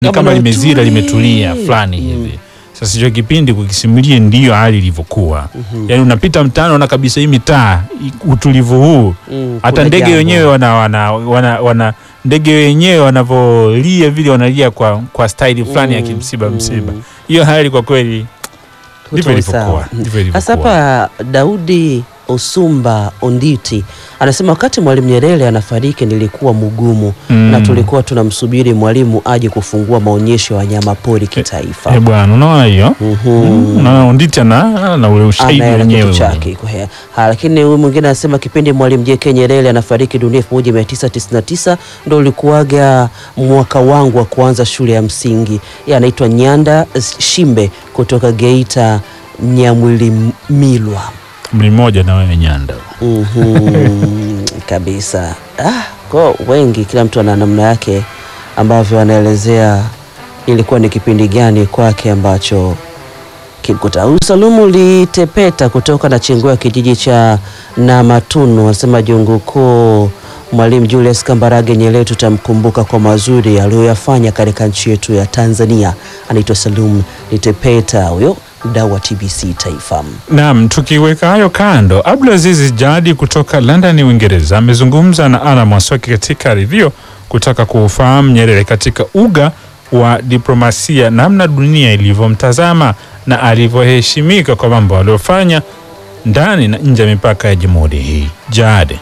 ni Kama kama na limezira utuli. limetulia fulani hivi. Sasa hicho kipindi kukisimulia ndiyo hali ilivyokuwa. Yaani unapita mtaani unaona kabisa hii mitaa i- utulivu huu. Mm, Hata kuna ndege jambo. wenyewe wana, wana, wana, wana ndege wenyewe wanavyolia vile wanalia kwa kwa staili fulani ya Mm, kimsiba mm. msiba. Hiyo hali kwa kweli ndivyo Hutoe sawa. ilivyokuwa. Ndivyo Sasa ilivyokuwa. hapa Daudi Osumba Onditi anasema wakati Mwalimu Nyerere anafariki nilikuwa mgumu Mm. na tulikuwa tunamsubiri mwalimu aje kufungua maonyesho ya wanyamapori kitaifa. Eh, bwana unaona hiyo? Mhm. Mm, Unaona Onditi ana na ule ushahidi Anaela wenyewe. kitu ule. chake kwa hea. Ha, lakini huyu mwingine anasema kipindi Mwalimu JK Nyerere anafariki dunia 1999 ndo ulikuwaga mwaka wangu wa kuanza shule ya msingi. Yeye anaitwa Nyanda Shimbe kutoka Geita Nyamwilimilwa. Mli mmoja na wewe Nyanda. Mhm, kabisa. Ah, kwa wengi, kila mtu ana namna yake ambavyo anaelezea ilikuwa ni kipindi gani kwake ambacho kimkuta. Huyu Salumu Litepeta kutoka na Chingwea kijiji cha Namatunu anasema jungu kuu Mwalimu Julius Kambarage Nyerere tutamkumbuka kwa mazuri aliyoyafanya katika nchi yetu ya Tanzania. Anaitwa Salum Litepeta, huyo mdau wa TBC Taifa. Naam, tukiweka hayo kando, Abdulaziz Jadi kutoka London, Uingereza amezungumza na Ana Mwasoki katika review kutaka kuufahamu Nyerere katika uga wa diplomasia, namna dunia ilivyomtazama na alivyoheshimika kwa mambo aliyofanya ndani na nje ya mipaka ya jamhuri hii. Jadi.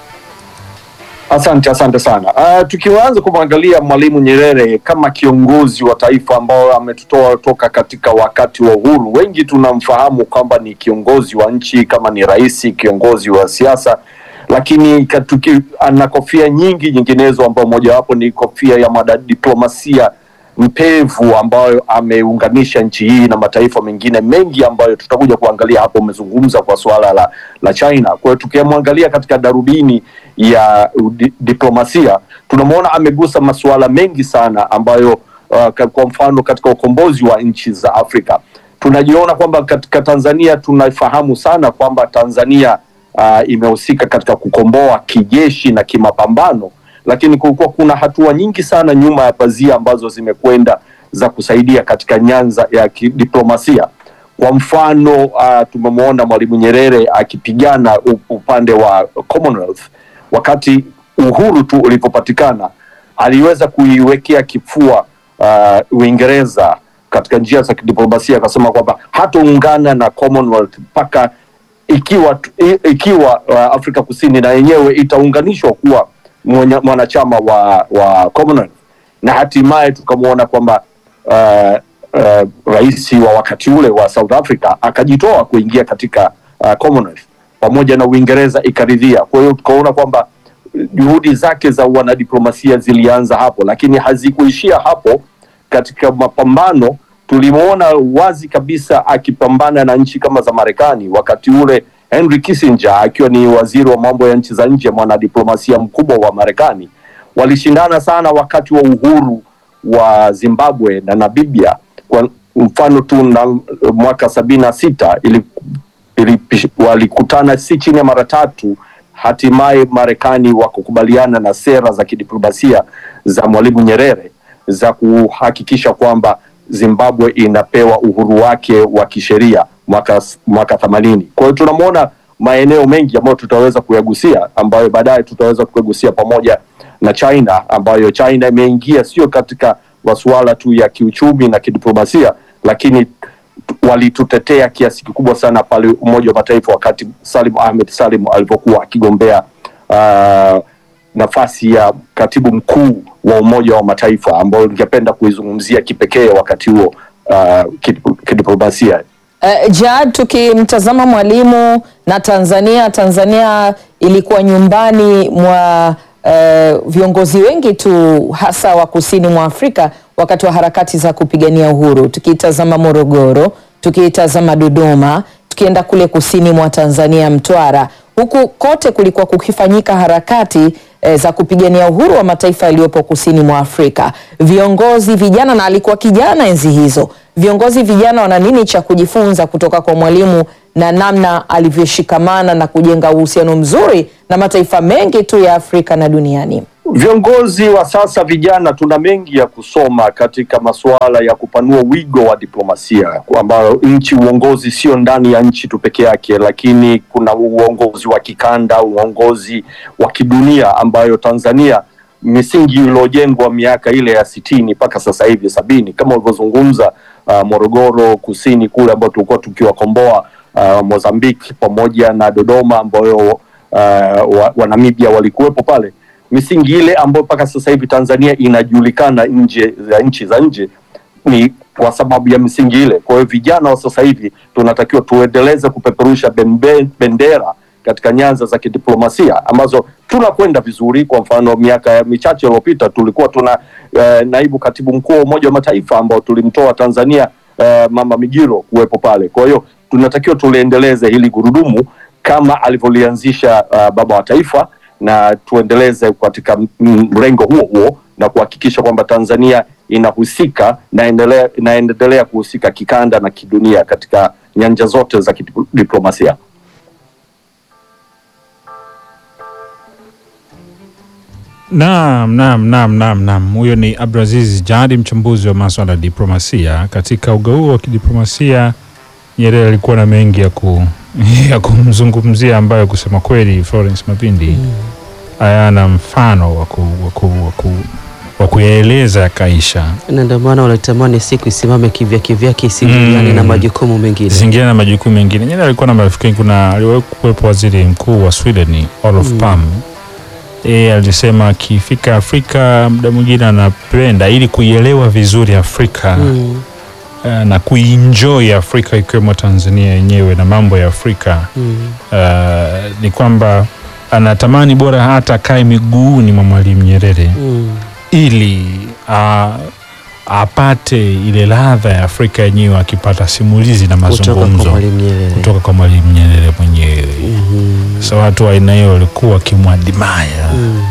Asante, asante sana. Uh, tukianza kumwangalia Mwalimu Nyerere kama kiongozi wa taifa ambao ametutoa toka katika wakati wa uhuru, wengi tunamfahamu kwamba ni kiongozi wa nchi, kama ni rais, kiongozi wa siasa, lakini katuki, ana kofia nyingi nyinginezo, ambao mojawapo ni kofia ya mwanadiplomasia mpevu ambayo ameunganisha nchi hii na mataifa mengine mengi ambayo tutakuja kuangalia hapo. Umezungumza kwa suala la, la China. Kwa hiyo tukimwangalia katika darubini ya di, diplomasia tunamwona amegusa masuala mengi sana ambayo uh, ka- kwa mfano katika ukombozi wa nchi za Afrika tunajiona kwamba katika Tanzania tunafahamu sana kwamba Tanzania uh, imehusika katika kukomboa kijeshi na kimapambano lakini kulikuwa kuna hatua nyingi sana nyuma ya pazia ambazo zimekwenda za kusaidia katika nyanza ya kidiplomasia. Kwa mfano uh, tumemwona Mwalimu Nyerere akipigana u- upande wa Commonwealth wakati uhuru tu ulipopatikana, aliweza kuiwekea kifua uh, Uingereza katika njia za kidiplomasia, akasema kwamba hataungana na Commonwealth mpaka ikiwa tu- i- ikiwa uh, Afrika Kusini na yenyewe itaunganishwa kuwa mwenye- mwanachama wa wa Commonwealth na hatimaye tukamwona kwamba uh, uh, rais wa wakati ule wa South Africa akajitoa kuingia katika uh, Commonwealth pamoja na Uingereza ikaridhia. Kwa hiyo tukaona kwamba juhudi zake za wanadiplomasia zilianza hapo, lakini hazikuishia hapo. Katika mapambano tulimwona wazi kabisa akipambana na nchi kama za Marekani wakati ule Henry Kissinger akiwa ni waziri wa mambo ya nchi za nje, mwanadiplomasia mkubwa wa Marekani, walishindana sana wakati wa uhuru wa Zimbabwe na Namibia. Kwa mfano tu na mwaka sabini na sita ili, ili, walikutana si chini ya mara tatu, hatimaye Marekani wakakubaliana na sera za kidiplomasia za Mwalimu Nyerere za kuhakikisha kwamba Zimbabwe inapewa uhuru wake wa kisheria mwaka mwaka themanini. Kwa hiyo tunamwona maeneo mengi ambayo tutaweza kuyagusia ambayo baadaye tutaweza kuyagusia pamoja na China ambayo China imeingia sio katika masuala tu ya kiuchumi na kidiplomasia, lakini walitutetea kiasi kikubwa sana pale Umoja wa Mataifa wakati Salim Ahmed Salim alipokuwa akigombea uh, nafasi ya katibu mkuu wa Umoja wa Mataifa ambayo ningependa kuizungumzia kipekee wakati huo uh, kidip- kidiplomasia. Uh, Jad, tukimtazama Mwalimu na Tanzania, Tanzania ilikuwa nyumbani mwa uh, viongozi wengi tu hasa wa kusini mwa Afrika wakati wa harakati za kupigania uhuru. Tukitazama Morogoro, tukitazama Dodoma, tukienda kule kusini mwa Tanzania Mtwara, huku kote kulikuwa kukifanyika harakati eh, za kupigania uhuru wa mataifa yaliyopo kusini mwa Afrika. Viongozi vijana, na alikuwa kijana enzi hizo, viongozi vijana wana nini cha kujifunza kutoka kwa Mwalimu na namna alivyoshikamana na kujenga uhusiano mzuri na mataifa mengi tu ya Afrika na duniani? Viongozi wa sasa vijana, tuna mengi ya kusoma katika masuala ya kupanua wigo wa diplomasia, ambayo nchi, uongozi sio ndani ya nchi tu peke yake, lakini kuna uongozi wa kikanda, uongozi wa kidunia, ambayo Tanzania misingi iliyojengwa miaka ile ya sitini mpaka sasa hivi sabini, kama ulivyozungumza uh, Morogoro kusini kule ambao tulikuwa tukiwakomboa uh, Mozambique pamoja na Dodoma ambayo uh, wa, wa Namibia walikuwepo pale misingi ile ambayo mpaka sasa hivi Tanzania inajulikana nje ya nchi za nje ni kwa sababu ya misingi ile. Kwa hiyo vijana wa sasa hivi tunatakiwa tuendeleze kupeperusha bembe, bendera katika nyanza za kidiplomasia ambazo tunakwenda vizuri. Kwa mfano, miaka michache iliyopita tulikuwa tuna eh, naibu katibu mkuu wa Umoja wa Mataifa ambao tulimtoa Tanzania eh, Mama Migiro kuwepo pale. Kwa hiyo tunatakiwa tuliendeleze hili gurudumu kama alivyolianzisha uh, baba wa taifa na tuendeleze katika mrengo huo huo na kuhakikisha kwamba Tanzania inahusika na endelea, inaendelea kuhusika kikanda na kidunia katika nyanja zote za kidiplomasia. Naam, naam, naam, naam, naam. Huyo ni Abdulaziz Jadi, mchambuzi wa maswala ya diplomasia. Katika uga huo wa kidiplomasia, Nyerere alikuwa na mengi ya, ku, ya kumzungumzia ambayo kusema kweli Florence Mapindi hayana mfano wa ku- wa ku- wa ku- wa kuyaeleza yakaisha, na ndio maana wanatamani siku isimame kivya kivyake isingiliane Mm. na majukumu mengine. zingine na majukumu mengine. Nyerere alikuwa na marafiki wengi. Kuna aliwahi kuwepo waziri mkuu wa Sweden Olof Palme yeye alisema akifika Afrika muda mwingine anapenda ili kuielewa vizuri Afrika Mm, eh, na kuienjoy Afrika ikiwemo Tanzania yenyewe na mambo ya Afrika mm, eh, ni kwamba anatamani bora hata akae miguuni mwa Mwalimu Nyerere mm. ili a, apate ile ladha ya Afrika yenyewe akipata simulizi na Kutoka kwa mazungumzo Mwalimu Nyerere. kutoka kwa Mwalimu Nyerere mwenyewe. Mhm, Sasa watu wa aina hiyo walikuwa wakimwadimaya mm.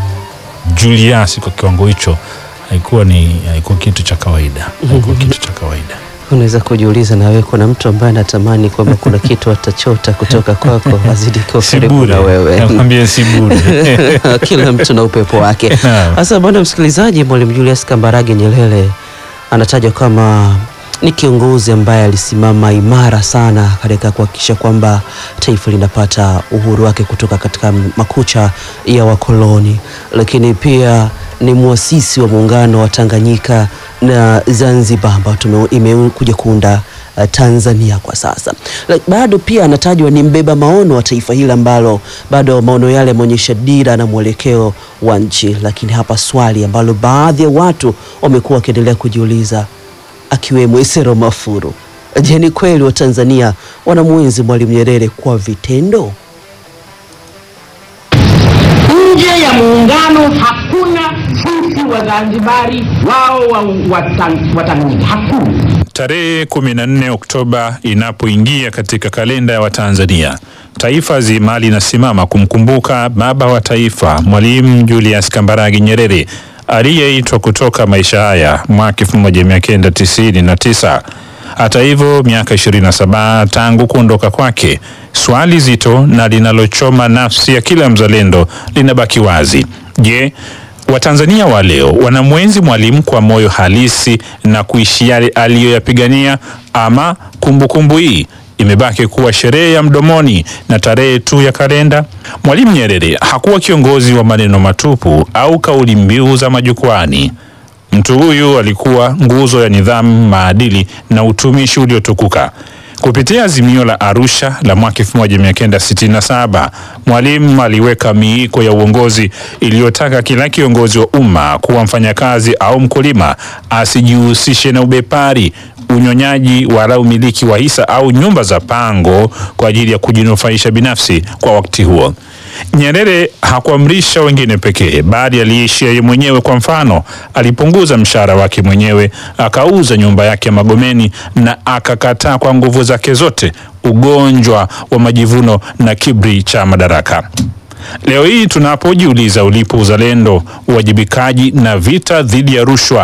Julius kwa kiwango hicho haikuwa ni haikuwa kitu cha kawaida, haikuwa kitu cha kawaida. Unaweza kujiuliza na wewe, kuna mtu ambaye anatamani kwamba kuna kitu atachota kutoka kwako azidi kuwa Si karibu bure, na wewe. nakwambia si bure. Kila mtu na upepo wake. Naam. Sasa bwana msikilizaji, Mwalimu Julius Kambarage Nyerere anatajwa kama ni kiongozi ambaye alisimama imara sana katika kuhakikisha kwamba taifa linapata uhuru wake kutoka katika makucha ya wakoloni, lakini pia ni mwasisi wa muungano wa Tanganyika na Zanzibar ambao tume- imekuja kuunda uh, Tanzania kwa sasa. Like, bado pia anatajwa ni mbeba maono wa taifa hili ambalo bado maono yale yameonyesha dira na mwelekeo wa nchi. Lakini hapa swali ambalo baadhi ya watu wamekuwa wakiendelea kujiuliza akiwemo Isero Mafuru, je, ni kweli wa Tanzania wanamwenzi Mwalimu Nyerere kwa vitendo? nje ya muungano hakuna sisi Wazanzibari wao wa, wa, Tang- wa Tanganyika hakuna. Tarehe 14 Oktoba inapoingia katika kalenda ya Watanzania, taifa zima linasimama kumkumbuka baba wa taifa Mwalimu Julius Kambarage Nyerere aliyeitwa kutoka maisha haya mwaka 1999. Hata hivyo, miaka 27 tangu kuondoka kwake, swali zito na linalochoma nafsi ya kila mzalendo linabaki wazi. Je, Watanzania wa leo wanamwenzi Mwalimu kwa moyo halisi na kuishi yale aliyoyapigania, ama kumbukumbu hii imebaki kuwa sherehe ya mdomoni na tarehe tu ya kalenda? Mwalimu Nyerere hakuwa kiongozi wa maneno matupu au kauli mbiu za majukwani. Mtu huyu alikuwa nguzo ya nidhamu, maadili na utumishi uliotukuka. Kupitia azimio la Arusha la mwaka 1967, Mwalimu aliweka miiko ya uongozi iliyotaka kila kiongozi wa umma kuwa mfanyakazi au mkulima asijihusishe na ubepari, unyonyaji wala umiliki wa hisa au nyumba za pango kwa ajili ya kujinufaisha binafsi kwa wakati huo. Nyerere hakuamrisha wengine pekee, bali aliishi yeye mwenyewe. Kwa mfano, alipunguza mshahara wake mwenyewe, akauza nyumba yake ya Magomeni na akakataa kwa nguvu zake zote ugonjwa wa majivuno na kiburi cha madaraka. Leo hii tunapojiuliza ulipo uzalendo, uwajibikaji na vita dhidi ya rushwa,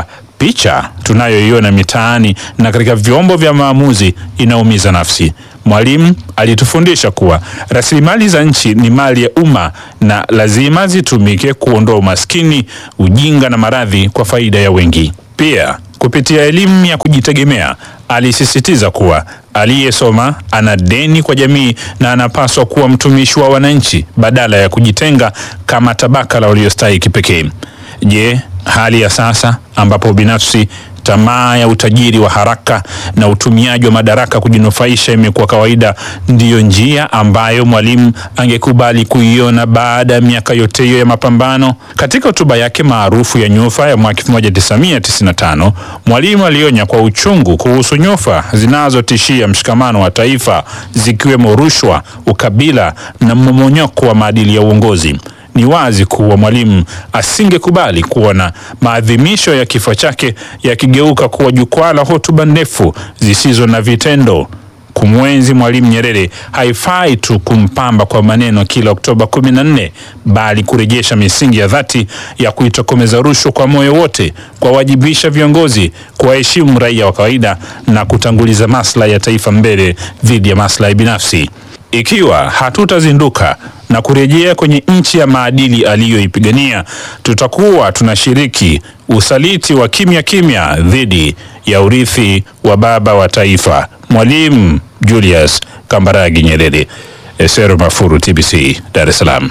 Picha tunayoiona mitaani na katika vyombo vya maamuzi inaumiza nafsi. Mwalimu alitufundisha kuwa rasilimali za nchi ni mali ya umma na lazima zitumike kuondoa umaskini, ujinga na maradhi kwa faida ya wengi. Pia kupitia elimu ya kujitegemea alisisitiza kuwa aliyesoma ana deni kwa jamii na anapaswa kuwa mtumishi wa wananchi badala ya kujitenga kama tabaka la waliostahiki pekee. Je, hali ya sasa ambapo binafsi tamaa ya utajiri wa haraka na utumiaji wa madaraka kujinufaisha imekuwa kawaida, ndiyo njia ambayo Mwalimu angekubali kuiona baada ya miaka yote hiyo ya mapambano? Katika hotuba yake maarufu ya nyufa ya mwaka 1995, Mwalimu alionya kwa uchungu kuhusu nyufa zinazotishia mshikamano wa taifa, zikiwemo rushwa, ukabila na mmomonyoko wa maadili ya uongozi. Ni wazi kuwa Mwalimu asingekubali kuona maadhimisho ya kifo chake yakigeuka kuwa jukwaa la hotuba ndefu zisizo na vitendo. Kumwenzi Mwalimu Nyerere haifai tu kumpamba kwa maneno kila Oktoba 14, bali kurejesha misingi ya dhati ya kuitokomeza rushwa kwa moyo wote, kuwawajibisha viongozi, kuwaheshimu raia wa kawaida na kutanguliza maslahi ya taifa mbele dhidi ya maslahi binafsi. Ikiwa hatutazinduka na kurejea kwenye nchi ya maadili aliyoipigania, tutakuwa tunashiriki usaliti wa kimya kimya dhidi ya urithi wa baba wa taifa, Mwalimu Julius Kambarage Nyerere. Esero Mafuru, TBC, Dar es Salaam.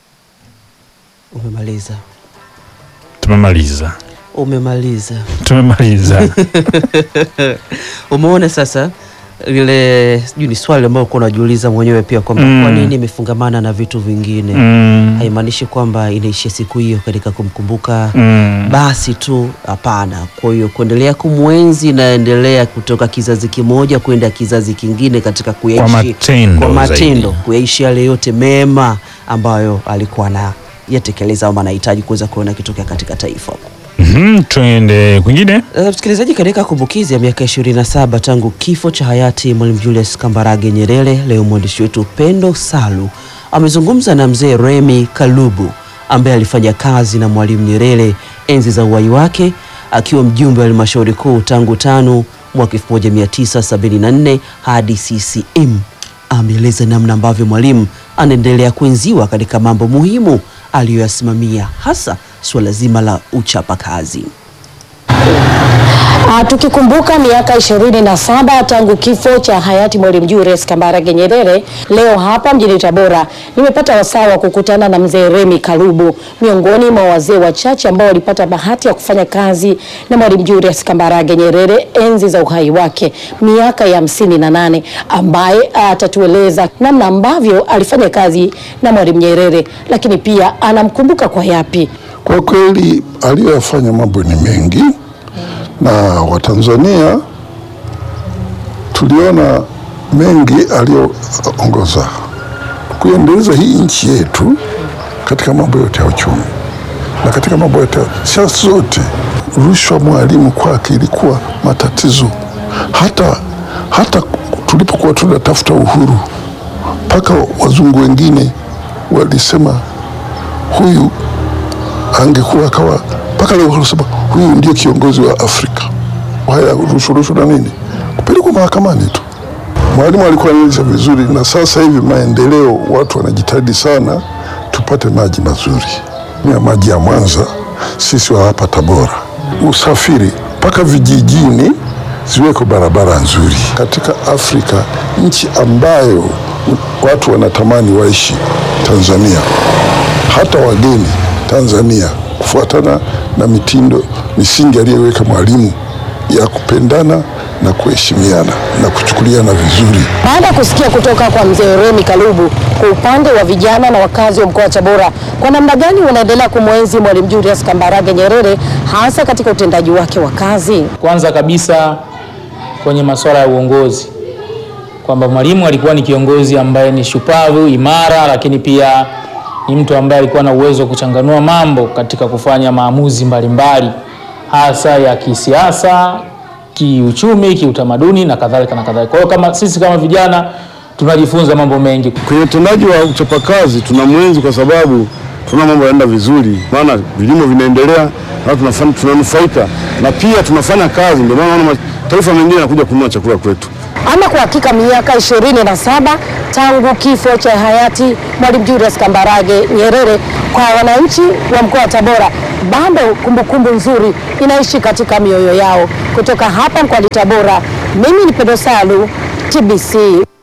Umemaliza, Tumemaliza, umemaliza. tumemaliza. Umeona sasa lile sijui ni swali ambalo uko unajiuliza mwenyewe pia kwamba Mm. kwa nini imefungamana na vitu vingine Mm, haimaanishi kwamba inaishia siku hiyo katika kumkumbuka mm. basi tu, hapana. Kwa hiyo kuendelea kumwenzi inaendelea kutoka kizazi kimoja kwenda kizazi kingine katika kuyaishi matendo kwa matendo, zaidi. kuyaishi yale yote mema ambayo alikuwa anayatekeleza ama anahitaji kuweza kuona kitokea katika taifa. Mhm, Tuende kwingine. Uh, msikilizaji, katika kumbukizi ya miaka 27 tangu kifo cha hayati Mwalimu Julius Kambarage Nyerere, leo mwandishi wetu Pendo Salu amezungumza na mzee Remi Kalubu ambaye alifanya kazi na Mwalimu Nyerere enzi za uhai wake akiwa mjumbe wa halmashauri kuu tangu tano mwaka 1974 hadi CCM. Ameeleza namna ambavyo Mwalimu anaendelea kuenziwa katika mambo muhimu aliyoyasimamia hasa suala zima la uchapakazi. Ah, tukikumbuka miaka ishirini na saba tangu kifo cha hayati Mwalimu Julius Kambarage Nyerere, leo hapa mjini Tabora nimepata wasaa wa kukutana na mzee Remi Kalubu, miongoni mwa wazee wachache ambao walipata bahati ya kufanya kazi na Mwalimu Julius Kambarage Nyerere enzi za uhai wake miaka ya hamsini na nane, ambaye atatueleza namna ambavyo alifanya kazi na Mwalimu Nyerere, lakini pia anamkumbuka kwa yapi. Kwa kweli aliyoyafanya mambo ni mengi, na Watanzania tuliona mengi aliyoongoza kuendeleza hii nchi yetu katika mambo yote ya uchumi na katika mambo yote ya siasa zote. Rushwa Mwalimu kwake ilikuwa matatizo, hata hata tulipokuwa tunatafuta uhuru, mpaka wazungu wengine walisema huyu angekuwa akawa mpaka leo wanasema huyu ndio kiongozi wa Afrika. Haya rushwa rushwa na nini, kupelekwa mahakamani tu. Mwalimu alikuwa anaeleza vizuri, na sasa hivi maendeleo, watu wanajitahidi sana tupate maji mazuri, ya maji ya Mwanza, sisi wa hapa Tabora, usafiri mpaka vijijini ziweko barabara nzuri katika Afrika, nchi ambayo watu wanatamani waishi Tanzania, hata wageni Tanzania kufuatana na mitindo misingi aliyoweka Mwalimu ya kupendana na kuheshimiana na kuchukuliana vizuri. Baada ya kusikia kutoka kwa mzee Remi Kalubu kwa upande wa vijana na wakazi wa mkoa wa Tabora, kwa namna gani wanaendelea kumwenzi Mwalimu Julius Kambarage Nyerere hasa katika utendaji wake wa kazi? Kwanza kabisa kwenye masuala ya uongozi, kwamba Mwalimu alikuwa ni kiongozi ambaye ni shupavu, imara, lakini pia ni mtu ambaye alikuwa na uwezo wa kuchanganua mambo katika kufanya maamuzi mbalimbali, hasa ya kisiasa, kiuchumi, kiutamaduni na kadhalika na kadhalika. Kwa hiyo kama sisi kama vijana tunajifunza mambo mengi. Kwenye utendaji wa uchapakazi tuna mwenzi kwa sababu tunaona mambo yanaenda vizuri, maana vilimo vinaendelea na tunafanya tunanufaika na pia tunafanya kazi, ndio maana naona mataifa mengine yanakuja kununua chakula kwetu. Ama kwa hakika miaka ishirini na saba tangu kifo cha hayati Mwalimu Julius Kambarage Nyerere, kwa wananchi wa mkoa wa Tabora bado kumbukumbu nzuri inaishi katika mioyo yao. Kutoka hapa mkoani Tabora, mimi ni Pendo Salu, TBC.